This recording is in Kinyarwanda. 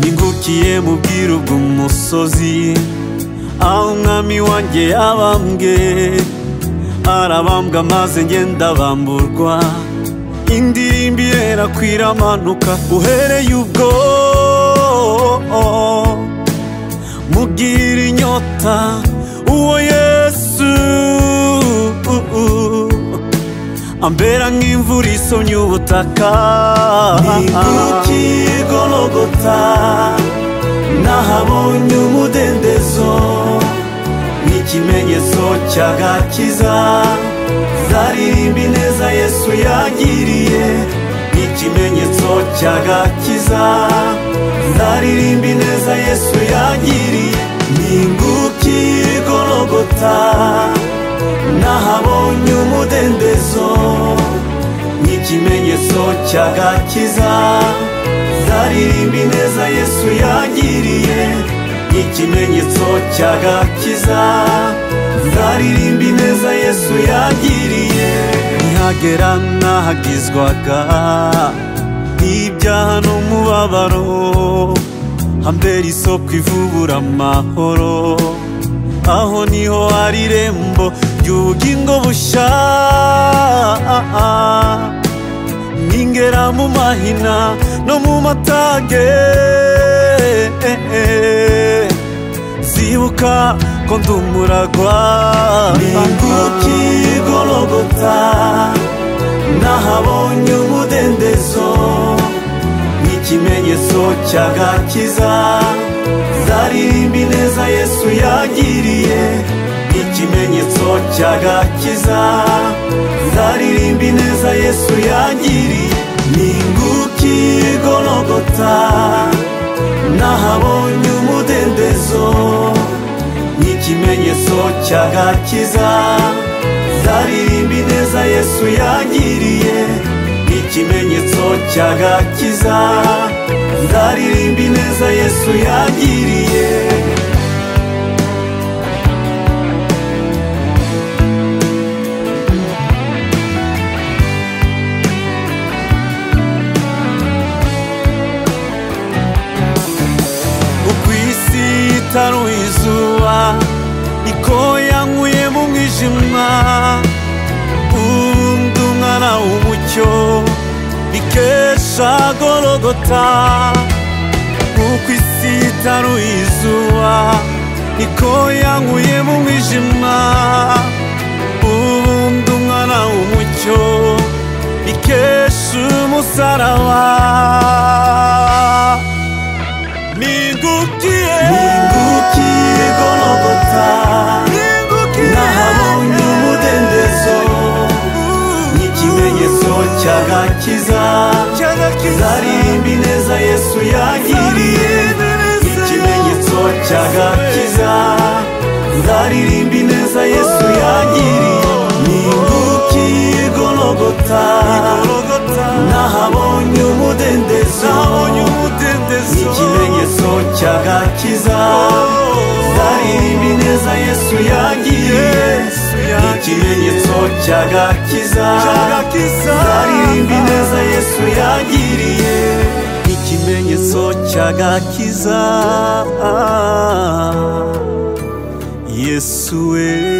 Naciye mu bwiru bw'umusozi aho umwami wanjye abambwe arabambwa maze ngenda bamburwa indirimbo irerakwira amanuka uhereye ubwo mubwira inyota uwo yesu ambera nk'imvura isomye ubutaka ni kuki gologota nahabonye umudendezo nk'ikimenyetso cy'agakiza zaririmba ineza yesu yagiriye nk'ikimenyetso cy'agakiza zaririmba ineza yesu yagiriye ni inguki gologota nahabonye umudendezo nk'ikimenyetso cy'agakiza zaririmba ineza yesu yagiriye nk'ikimenyetso cy'agakiza zaririmba ineza yesu yagiriye ntihagera n'ahagizwaga ibyaha n'umubabaro hambera isoko ivubura amahoro aho niho hari irembo ry'ubugingo busha ningera mu mahina no mu matage zibuka ko ndi umuragwa ninguki gologota nahabonye umudendezo nk'ikimenyetso cy'agakiza zaririmba ineza yesu yagiriye nk'ikimenyetso cy'agakiza zaririmba ineza yesu yagiriye ninguki gologota nahabonye umudendezo nk'ikimenyetso cy'agakiza zaririmba ineza yesu yagiriye nk'ikimenyetso cy'agakiza zaririmba ineza yesu yagiriye ukwisi itaruye izuba niko yankuye mu mwijima undi umwana w'umucyo bikesha gorogota uko isi itaruye izuba niko yankuye mu mwijima ubundi umwana w'umucyo bikesha umusaraba ningukiye ningukiye gorogota nahabonye umudendezo nk'ikimenyetso cy'agakiza zaririmba ineza yesu yagiriye nk'ikimenyetso cy'agakiza zaririmba ineza yesu yagiriye ninguki gologota nahabonye umudendezo nk'ikimenyetso cy'agakiza zaririmba ineza yesu yagiriye ikimenyetso cy'agakiza zaririmba ineza yesu yagiriye ikimenyetso cy'agakiza yesu we